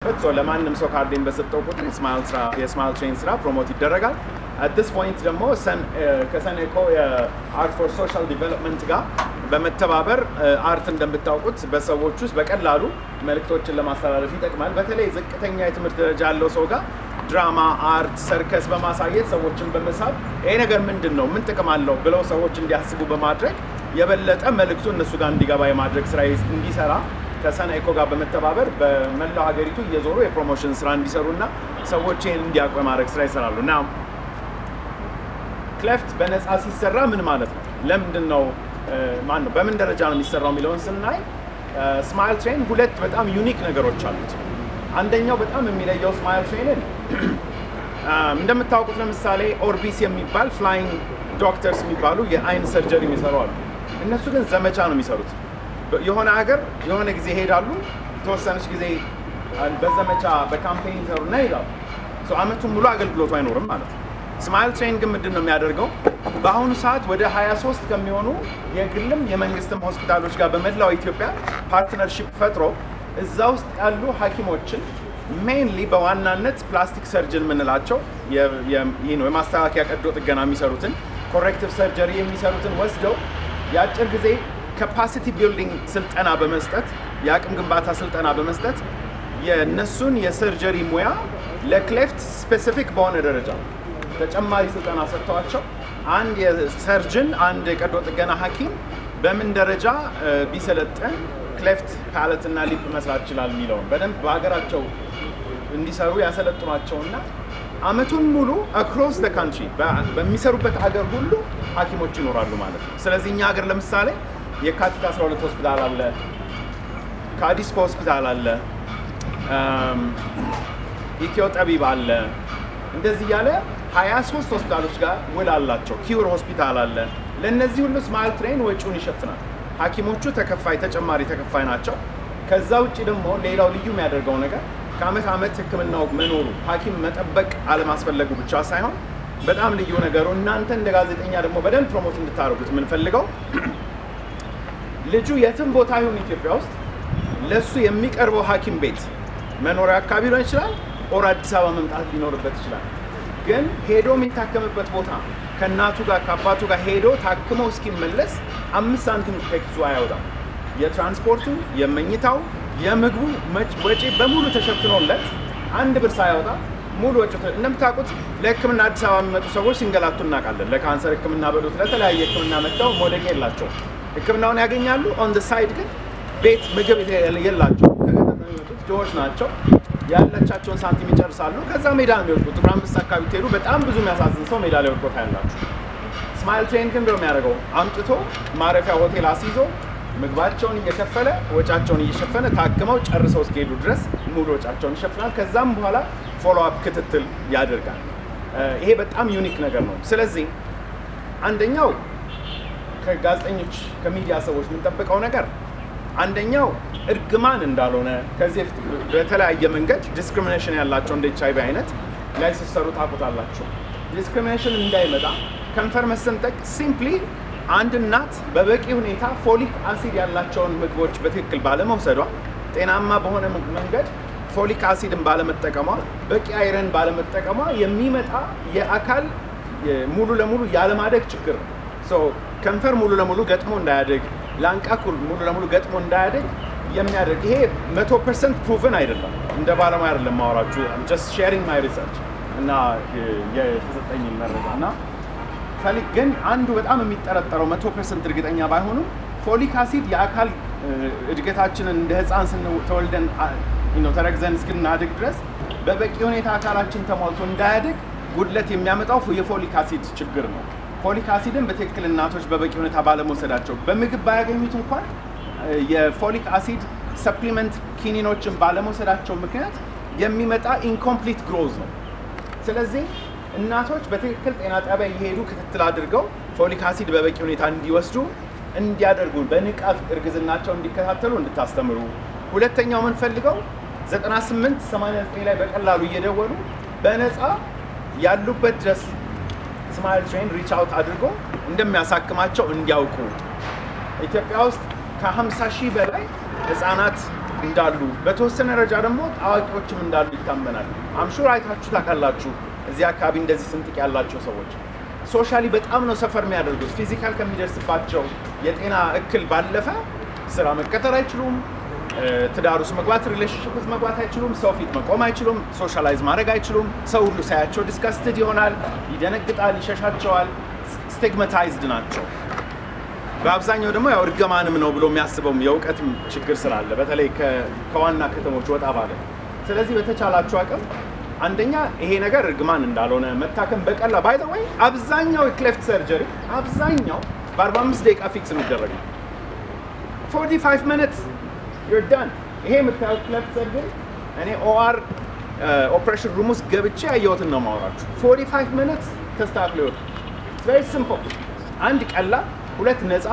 ሶ ለማንም ሰው ካርዴን በሰጠው ቁጥር የስማይል ትሬን ስራ ፕሮሞት ይደረጋል። አት ዲስ ፖይንት ደግሞ ከሰኔኮ የአርት ፎር ሶሻል ዲቨሎፕመንት ጋር በመተባበር አርት እንደምታውቁት በሰዎች ውስጥ በቀላሉ መልእክቶችን ለማስተላለፍ ይጠቅማል። በተለይ ዝቅተኛ የትምህርት ደረጃ ያለው ሰው ጋር ድራማ፣ አርት፣ ሰርከስ በማሳየት ሰዎችን በመሳብ ይሄ ነገር ምንድን ነው፣ ምን ጥቅም አለው ብለው ሰዎች እንዲያስቡ በማድረግ የበለጠ መልእክቱ እነሱ ጋር እንዲገባ የማድረግ ስራ እንዲሰራ ከሰናይኮ ጋር በመተባበር በመላው ሀገሪቱ እየዞሩ የፕሮሞሽን ስራ እንዲሰሩና ሰዎች ይህን እንዲያውቁ የማድረግ ስራ ይሰራሉ እና ክለፍት በነፃ ሲሰራ ምን ማለት ነው? ለምንድን ነው ማን ነው በምን ደረጃ ነው የሚሰራው የሚለውን ስናይ ስማይል ትሬን ሁለት በጣም ዩኒክ ነገሮች አሉት። አንደኛው በጣም የሚለየው ስማይል ትሬንን እንደምታውቁት ለምሳሌ ኦርቢስ የሚባል ፍላይንግ ዶክተርስ የሚባሉ የአይን ሰርጀሪ የሚሰሩ አሉ። እነሱ ግን ዘመቻ ነው የሚሰሩት። የሆነ ሀገር የሆነ ጊዜ ይሄዳሉ፣ የተወሰነች ጊዜ በዘመቻ በካምፔን ይሰሩና ይሄዳሉ። አመቱን ሙሉ አገልግሎቱ አይኖርም ማለት ነው። ስማይል ትሬን ግን ምንድን ነው የሚያደርገው? በአሁኑ ሰዓት ወደ 23 ከሚሆኑ የግልም የመንግስትም ሆስፒታሎች ጋር በመላው ኢትዮጵያ ፓርትነርሺፕ ፈጥሮ እዛ ውስጥ ያሉ ሐኪሞችን ሜይንሊ በዋናነት ፕላስቲክ ሰርጅን የምንላቸው ይህ ነው የማስተካከያ ቀዶ ጥገና የሚሰሩትን ኮሬክቲቭ ሰርጀሪ የሚሰሩትን ወስደው የአጭር ጊዜ ካፓሲቲ ቢልዲንግ ስልጠና በመስጠት የአቅም ግንባታ ስልጠና በመስጠት የእነሱን የሰርጀሪ ሙያ ለክሌፍት ስፔሲፊክ በሆነ ደረጃ ተጨማሪ ስልጠና ሰጥተዋቸው አንድ የሰርጅን አንድ የቀዶ ጥገና ሐኪም በምን ደረጃ ቢሰለጥን ክሌፍት ፓለት እና ሊፕ መስራት ይችላል የሚለውን በደንብ በሀገራቸው እንዲሰሩ ያሰለጥኗቸውና አመቱን ሙሉ አክሮስ ደ ካንትሪ በሚሰሩበት ሀገር ሁሉ ሐኪሞች ይኖራሉ ማለት ነው። ስለዚህ እኛ ሀገር ለምሳሌ የካቲት 12 ሆስፒታል አለ፣ ካዲስኮ ሆስፒታል አለ፣ ኢትዮ ጠቢብ አለ። እንደዚህ እያለ 23 ሆስፒታሎች ጋር ውል አላቸው። ኪውር ሆስፒታል አለ። ለእነዚህ ሁሉ ስማይል ትሬን ወጪውን ይሸፍናል። ሐኪሞቹ ተከፋይ ተጨማሪ ተከፋይ ናቸው። ከዛ ውጭ ደግሞ ሌላው ልዩ የሚያደርገው ነገር ከአመት ዓመት ሕክምናው መኖሩ ሐኪም መጠበቅ አለማስፈለጉ ብቻ ሳይሆን በጣም ልዩ ነገሩ እናንተ እንደ ጋዜጠኛ ደግሞ በደንብ ፕሮሞት እንድታደርጉት የምንፈልገው ልጁ የትም ቦታ ይሁን ኢትዮጵያ ውስጥ ለእሱ የሚቀርበው ሐኪም ቤት መኖሪያ አካባቢ ሊሆን ይችላል፣ ኦር አዲስ አበባ መምጣት ሊኖርበት ይችላል። ግን ሄዶ የሚታከምበት ቦታ ከእናቱ ጋር ከአባቱ ጋር ሄዶ ታክሞ እስኪመለስ አምስት ሳንቲም ከኪሱ አያወጣም። የትራንስፖርቱ፣ የመኝታው፣ የምግቡ ወጪ በሙሉ ተሸፍኖለት አንድ ብር ሳያወጣ ሙሉ ወጪ እንደምታውቁት ለህክምና አዲስ አበባ የሚመጡ ሰዎች ሲንገላቱ እናውቃለን። ለካንሰር ህክምና በሉት ለተለያየ ህክምና መጥተው መውደቂያ የላቸውም። ህክምናውን ያገኛሉ። ኦን ደ ሳይድ ግን ቤት ምግብ የላቸው። ከገጠር ነው የሚመጡት፣ ድሆች ናቸው። ያለቻቸውን ሳንቲም ይጨርሳሉ። ከዛ ሜዳ ነው የሚወድቁት። ጥቁር አንበሳ አካባቢ ትሄዱ በጣም ብዙ የሚያሳዝን ሰው ሜዳ ላይ ወድቆ ታያላችሁ። ስማይል ትሬን ግን ብሎ የሚያደርገው አምጥቶ ማረፊያ ሆቴል አስይዞ ምግባቸውን እየከፈለ ወጫቸውን እየሸፈነ ታክመው ጨርሰው እስኪሄዱ ድረስ ሙሉ ወጫቸውን ይሸፍናል። ከዛም በኋላ ፎሎ አፕ ክትትል ያደርጋል። ይሄ በጣም ዩኒክ ነገር ነው። ስለዚህ አንደኛው ከጋዜጠኞች ከሚዲያ ሰዎች የምንጠብቀው ነገር አንደኛው እርግማን እንዳልሆነ ከዚህ በፊት በተለያየ መንገድ ዲስክሪሚኔሽን ያላቸው እንደ ኤች አይቪ አይነት ላይ ሲሰሩ ታውቁታላችሁ። ዲስክሪሚኔሽን እንዳይመጣ ከንፈር መሰንጠቅ ሲምፕሊ አንድ እናት በበቂ ሁኔታ ፎሊክ አሲድ ያላቸውን ምግቦች በትክክል ባለመውሰዷ ጤናማ በሆነ መንገድ ፎሊክ አሲድን ባለመጠቀሟ በቂ አይረን ባለመጠቀሟ የሚመጣ የአካል ሙሉ ለሙሉ ያለማደግ ችግር ነው። ከንፈር ሙሉ ለሙሉ ገጥሞ እንዳያደግ ላንቃ ሙሉ ለሙሉ ገጥሞ እንዳያደግ የሚያደርግ ይሄ መቶ ፐርሰንት ፕሩቭን አይደለም። እንደ ባለሙያ አይደለም ማወራችሁ ጀስት ሼሪንግ ማይ ሪሰርች እና የተሰጠኝ መረጃ እና ፎሊክ ግን አንዱ በጣም የሚጠረጠረው መቶ ፐርሰንት እርግጠኛ ባይሆኑም ፎሊክ አሲድ የአካል እድገታችንን እንደ ህፃን ስንተወልደን ተረግዘን እስክናድግ ድረስ በበቂ ሁኔታ አካላችን ተሟልቶ እንዳያድግ ጉድለት የሚያመጣው የፎሊክ አሲድ ችግር ነው። ፎሊክ አሲድን በትክክል እናቶች በበቂ ሁኔታ ባለመውሰዳቸው በምግብ ባያገኙት እንኳን የፎሊክ አሲድ ሰፕሊመንት ኪኒኖችን ባለመውሰዳቸው ምክንያት የሚመጣ ኢንኮምፕሊት ግሮዝ ነው። ስለዚህ እናቶች በትክክል ጤና ጣቢያ እየሄዱ ክትትል አድርገው ፎሊክ አሲድ በበቂ ሁኔታ እንዲወስዱ እንዲያደርጉ በንቃት እርግዝናቸው እንዲከታተሉ እንድታስተምሩ። ሁለተኛው የምንፈልገው 98 89 ላይ በቀላሉ እየደወሉ በነፃ ያሉበት ድረስ ስማይል ትሬን ሪች አውት አድርጎ እንደሚያሳክማቸው እንዲያውቁ። ኢትዮጵያ ውስጥ ከ50 ሺህ በላይ ህጻናት እንዳሉ በተወሰነ ደረጃ ደግሞ አዋቂዎችም እንዳሉ ይታመናል። አምሹር አይታችሁ ታውቃላችሁ። እዚህ አካባቢ እንደዚህ ስንጥቅ ያላቸው ሰዎች ሶሻሊ በጣም ነው ሰፈር የሚያደርጉት። ፊዚካል ከሚደርስባቸው የጤና እክል ባለፈ ስራ መቀጠር አይችሉም። ትዳር ውስጥ መግባት፣ ሪሌሽንሽፕ ውስጥ መግባት አይችሉም። ሰው ፊት መቆም አይችሉም። ሶሻላይዝ ማድረግ አይችሉም። ሰው ሁሉ ሳያቸው ዲስካስትድ ይሆናል፣ ይደነግጣል፣ ይሸሻቸዋል። ስቲግማታይዝድ ናቸው። በአብዛኛው ደግሞ ያው እርግማንም ነው ብሎ የሚያስበውም የእውቀትም ችግር ስላለ በተለይ ከዋና ከተሞች ወጣ ባለ። ስለዚህ በተቻላችሁ አቅም አንደኛ ይሄ ነገር እርግማን እንዳልሆነ መታከም በቀላ ባይ ዘ ወይ አብዛኛው የክሌፍት ሰርጀሪ አብዛኛው በ45 ደቂቃ ፊክስ የሚደረግ ነው። 45 ሚኒትስ ዩር ዳን። ይሄ የምታዩት ክሌፍት ሰርጀሪ እኔ ኦአር ኦፕሬሽን ሩም ውስጥ ገብቼ ያየሁትን ነው ማወራችሁ። 45 ሚኒትስ ተስተካክሎ ይወጣል። ቬሪ ሲምፕል። አንድ ቀላል፣ ሁለት ነፃ፣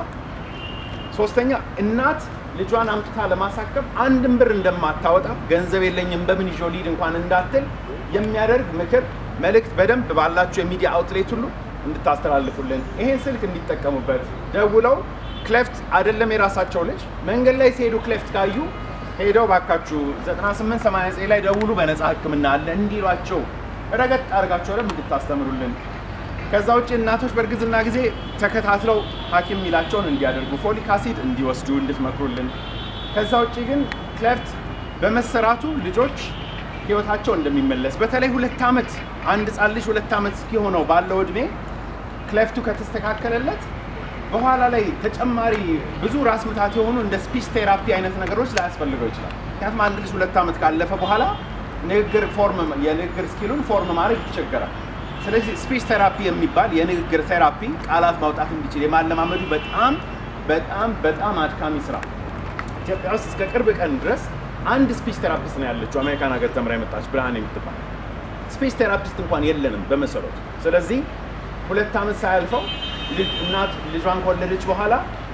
ሶስተኛ እናት ልጇን አምጥታ ለማሳከም አንድም ብር እንደማታወጣ ገንዘብ የለኝም በምን ይዞ ሊድ እንኳን እንዳትል የሚያደርግ ምክር መልእክት በደንብ ባላችሁ የሚዲያ አውትሌት ሁሉ እንድታስተላልፉልን ይሄን ስልክ እንዲጠቀሙበት ደውለው ክሌፍት አይደለም የራሳቸው ልጅ መንገድ ላይ ሲሄዱ ክሌፍት ካዩ ሄደው ባካችሁ 9889 ላይ ደውሉ በነፃ ሕክምና አለ እንዲሏቸው ረገጥ አድርጋቸው ደግሞ እንድታስተምሩልን ከዛ ውጭ እናቶች በእርግዝና ጊዜ ተከታትለው ሐኪም የሚላቸውን እንዲያደርጉ ፎሊክ አሲድ እንዲወስዱ እንድትመክሩልን። ከዛ ውጭ ግን ክሌፍት በመሰራቱ ልጆች ህይወታቸው እንደሚመለስ በተለይ ሁለት ዓመት አንድ ህፃን ልጅ ሁለት ዓመት እስኪሆነው ባለው እድሜ ክሌፍቱ ከተስተካከለለት በኋላ ላይ ተጨማሪ ብዙ ራስ ምታት የሆኑ እንደ ስፒች ቴራፒ አይነት ነገሮች ላያስፈልገው ይችላል። ምክንያቱም አንድ ልጅ ሁለት ዓመት ካለፈ በኋላ ንግግር ፎርም የንግግር ስኪሉን ፎርም ማድረግ ይቸገራል። ስለዚህ ስፒች ቴራፒ የሚባል የንግግር ቴራፒ ቃላት ማውጣት እንዲችል የማለማመዱ በጣም በጣም በጣም አድካሚ ስራ ኢትዮጵያ ውስጥ እስከ ቅርብ ቀን ድረስ አንድ ስፒች ቴራፒስት ነው ያለችው። አሜሪካን ሀገር ተምራ የመጣች ብርሃን የምትባል ስፒች ቴራፒስት እንኳን የለንም በመሰረቱ። ስለዚህ ሁለት ዓመት ሳያልፈው እናት ልጇን ከወለደች በኋላ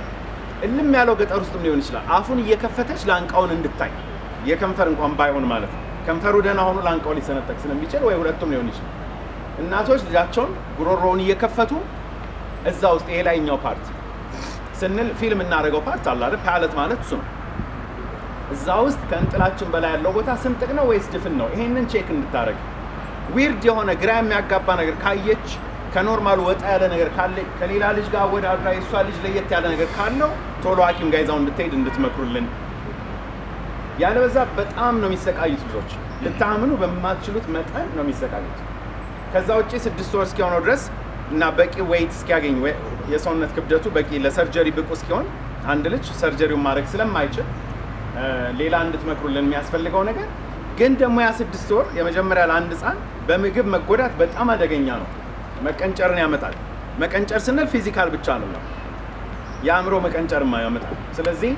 እልም ያለው ገጠር ውስጥም ሊሆን ይችላል አፉን እየከፈተች ላንቃውን እንድታይ የከንፈር እንኳን ባይሆን ማለት ነው። ከንፈሩ ደህና ሆኖ ላንቃው ሊሰነጠቅ ስለሚችል ወይ ሁለቱም ሊሆን ይችላል። እናቶች ልጃቸውን ጉሮሮውን እየከፈቱ እዛ ውስጥ ይሄ ላይኛው ፓርት ስንል ፊልም እናደርገው ፓርት አለ አይደል? ፓለት ማለት እሱ ነው። እዛ ውስጥ ከእንጥላችን በላይ ያለው ቦታ ስንጥቅ ነው ወይስ ድፍን ነው? ይሄንን ቼክ እንድታደርግ ዊርድ የሆነ ግራ የሚያጋባ ነገር ካየች ከኖርማሉ ወጣ ያለ ነገር ካለ ከሌላ ልጅ ጋር አወዳድራ የእሷ ልጅ ለየት ያለ ነገር ካለው ቶሎ ሐኪም ጋር ይዛው እንድትሄድ እንድትመክሩልን። ያለበዛ በጣም ነው የሚሰቃዩት ልጆች፣ ልታምኑ በማትችሉት መጠን ነው የሚሰቃዩት። ከዛ ውጭ ስድስት ወር እስኪሆነው ድረስ እና በቂ ዌይት እስኪያገኝ የሰውነት ክብደቱ በቂ ለሰርጀሪ ብቁ እስኪሆን አንድ ልጅ ሰርጀሪውን ማድረግ ስለማይችል ሌላ እንድትመክሩልን የሚያስፈልገው ነገር ግን ደግሞ ያ ስድስት ወር የመጀመሪያ ለአንድ ህፃን በምግብ መጎዳት በጣም አደገኛ ነው። መቀንጨርን ያመጣል። መቀንጨር ስንል ፊዚካል ብቻ ነው፣ የአእምሮ መቀንጨርማ ያመጣል። ስለዚህ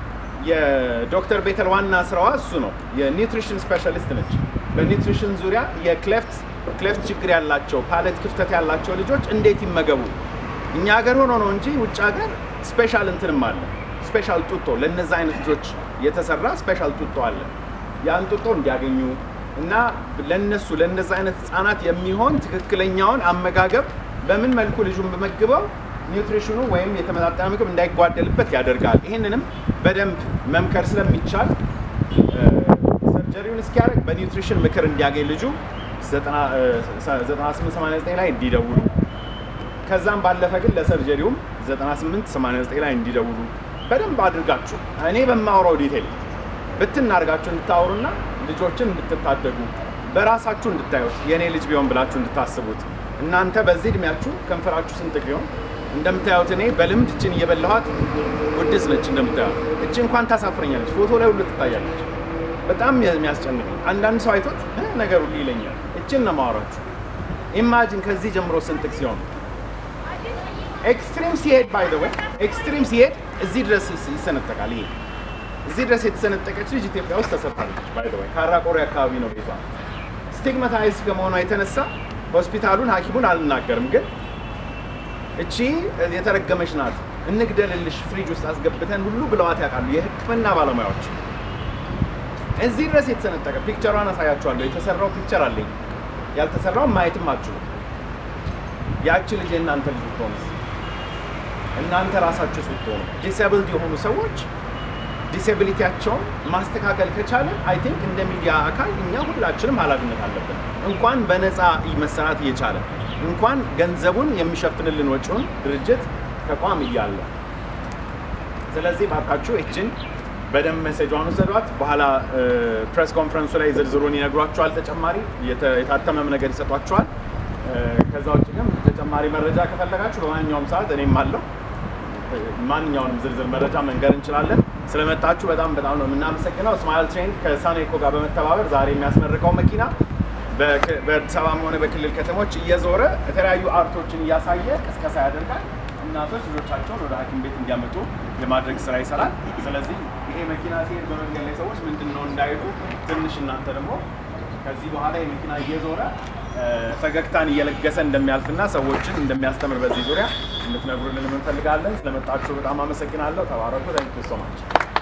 የዶክተር ቤተል ዋና ስራዋ እሱ ነው። የኒውትሪሽን ስፔሻሊስት ነች። በኒውትሪሽን ዙሪያ የክሌፍት ክሌፍት ችግር ያላቸው ፓለት ክፍተት ያላቸው ልጆች እንዴት ይመገቡ። እኛ ሀገር ሆኖ ነው እንጂ ውጭ ሀገር ስፔሻል እንትንም አለ። ስፔሻል ጡጦ ለነዛ አይነት ልጆች የተሰራ ስፔሻል ጡጦ አለ። ያን ጡጦ እንዲያገኙ እና ለነሱ ለነዛ አይነት ህጻናት የሚሆን ትክክለኛውን አመጋገብ በምን መልኩ ልጁን በመግበው ኒውትሪሽኑ ወይም የተመጣጠነ ምግብ እንዳይጓደልበት ያደርጋል። ይህንንም በደንብ መምከር ስለሚቻል ሰርጀሪውን እስኪያደርግ በኒውትሪሽን ምክር እንዲያገኝ ልጁ 9889 ላይ እንዲደውሉ ከዛም ባለፈ ግን ለሰርጀሪውም 9889 ላይ እንዲደውሉ በደንብ አድርጋችሁ እኔ በማውራው ዲቴል ብትን አድርጋችሁ እንድታወሩና ልጆችን እንድትታደጉ በራሳችሁ እንድታዩት የእኔ ልጅ ቢሆን ብላችሁ እንድታስቡት እናንተ በዚህ እድሜያችሁ ከንፈራችሁ ስንጥቅ ቢሆን እንደምታዩት እኔ በልምድ እችን እየበላኋት ውድስ ነች። እንደምታዩት እች እንኳን ታሳፍረኛለች፣ ፎቶ ላይ ሁሉ ትታያለች። በጣም የሚያስጨንቅ አንዳንድ ሰው አይቶት ነገር ሁሉ ይለኛል። እችን ነው ማወራችሁ። ኢማጂን ከዚህ ጀምሮ ስንጥቅ ሲሆን ኤክስትሪም ሲሄድ ባይ ወይ ኤክስትሪም ሲሄድ እዚህ ድረስ ይሰነጠቃል። ይሄ እዚህ ድረስ የተሰነጠቀች ልጅ ኢትዮጵያ ውስጥ ተሰርታለች። ባይ ወይ ካራቆሬ አካባቢ ነው ቤቷ። ስቲግማታይዝ ከመሆኗ የተነሳ ሆስፒታሉን ሐኪሙን አልናገርም፣ ግን እቺ የተረገመች ናት እንግደልልሽ ፍሪጅ ውስጥ አስገብተን ሁሉ ብለዋት ያውቃሉ የሕክምና ባለሙያዎች። እዚህ ድረስ የተሰነጠቀ ፒክቸሯን አሳያችኋለሁ። የተሰራው ፒክቸር አለኝ፣ ያልተሰራው ማየትም አችሉ። ያቺ ልጅ የእናንተ ልጅ ብትሆንስ? እናንተ ራሳችሁ ስትሆኑ ዲስብልድ የሆኑ ሰዎች ዲሴቢሊቲያቸውን ማስተካከል ከቻለን አይ ቲንክ እንደ ሚዲያ አካል እኛ ሁላችንም ኃላፊነት አለብን። እንኳን በነፃ መሰራት እየቻለ እንኳን ገንዘቡን የሚሸፍንልን ወጪውን ድርጅት ተቋም እያለ ስለዚህ ባካችሁ እችን በደንብ ሜሴጇን ውሰዷት። በኋላ ፕሬስ ኮንፈረንሱ ላይ ዝርዝሩን ይነግሯቸዋል። ተጨማሪ የታተመም ነገር ይሰጧቸዋል። ከዛ ውጭ ግን ተጨማሪ መረጃ ከፈለጋችሁ በማንኛውም ሰዓት እኔም አለው ማንኛውንም ዝርዝር መረጃ መንገር እንችላለን። ስለመጣችሁ በጣም በጣም ነው የምናመሰግነው። ስማይል ትሬን ከሳኔኮ ጋር በመተባበር ዛሬ የሚያስመርቀው መኪና በአዲስ አበባም ሆነ በክልል ከተሞች እየዞረ የተለያዩ አርቶችን እያሳየ ቅስቀሳ ያደርጋል። እናቶች ልጆቻቸውን ወደ ሐኪም ቤት እንዲያመጡ የማድረግ ስራ ይሰራል። ስለዚህ ይሄ መኪና ሲሄድ በመንገድ ላይ ሰዎች ምንድን ነው እንዳይሉ ትንሽ እናንተ ደግሞ ከዚህ በኋላ የመኪና እየዞረ ፈገግታን እየለገሰ እንደሚያልፍና ሰዎችን እንደሚያስተምር በዚህ ዙሪያ እንድትነግሩልን እንፈልጋለን። ስለመጣችሁ በጣም አመሰግናለሁ። ተባረኩ። ታንክ ሶ ማች።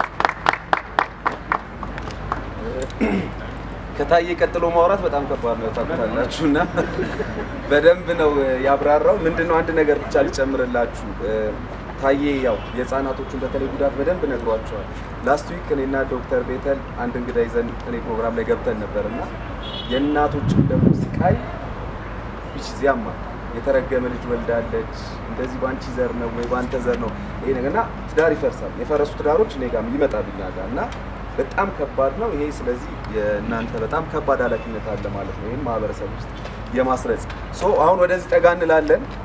ከታየ ቀጥሎ ማውራት በጣም ከባድ ነው ታውቁታላችሁ፣ እና በደንብ ነው ያብራራው። ምንድነው አንድ ነገር ብቻ ልጨምርላችሁ። ታዬ ያው የህፃናቶቹን በተለይ ጉዳት በደንብ ነግሯቸዋል። ላስት ዊክ እኔና ዶክተር ቤተል አንድ እንግዳ ይዘን እኔ ፕሮግራም ላይ ገብተን ነበር እና የእናቶችን ደግሞ ስቃይ ቢች ዚያማ የተረገመ ልጅ ወልዳለች፣ እንደዚህ በአንቺ ዘር ነው ወይ በአንተ ዘር ነው ይሄ ነገር እና ትዳር ይፈርሳል። የፈረሱ ትዳሮች እኔ ጋርም ይመጣሉ እኛ ጋር እና በጣም ከባድ ነው ይሄ። ስለዚህ የእናንተ በጣም ከባድ ኃላፊነት አለ ማለት ነው ይህን ማህበረሰብ ውስጥ የማስረጽ ሶ አሁን ወደዚህ ጠጋ እንላለን።